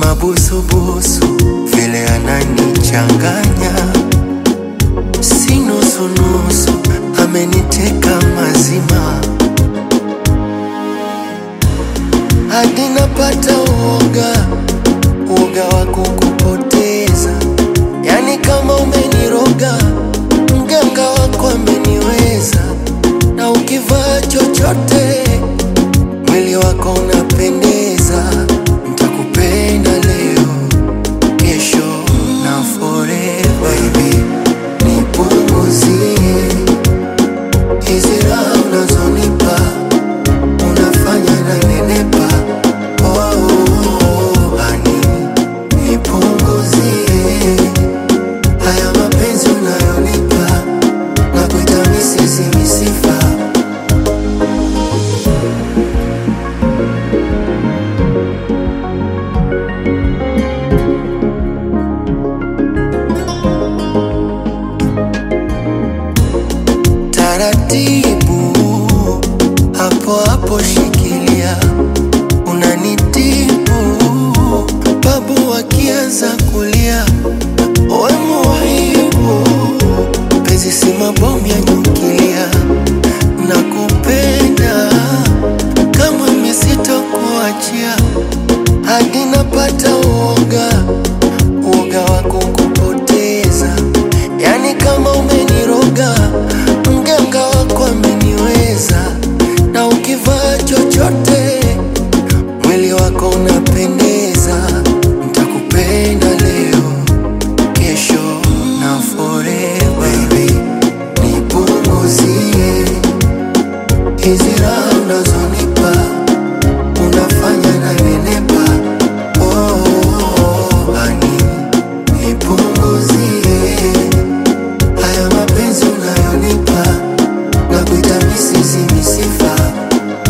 mabusubusu vile ananichanganya, si nusunusu, ameniteka mazima hadi napata uoga, uoga wa kukupoteza, yani kama umeniroga, mganga wako ameniweza, na ukivaa chochote mwili wako unapendeza, nitakupenda leo, kesho na forever. Baby, nipunguzie hizi raha unazonipa, unafanya nanenepa. Oh, honey, nipunguzie haya mapenzi unayonipa, nakuita misisi misifa taratibu, hapo hapo shikilia, unanitibu babu wakianza kulia, we muhibu, penzi si mabomu ya nyukilia, nakupenda kama misito kuachia hadi napata uoga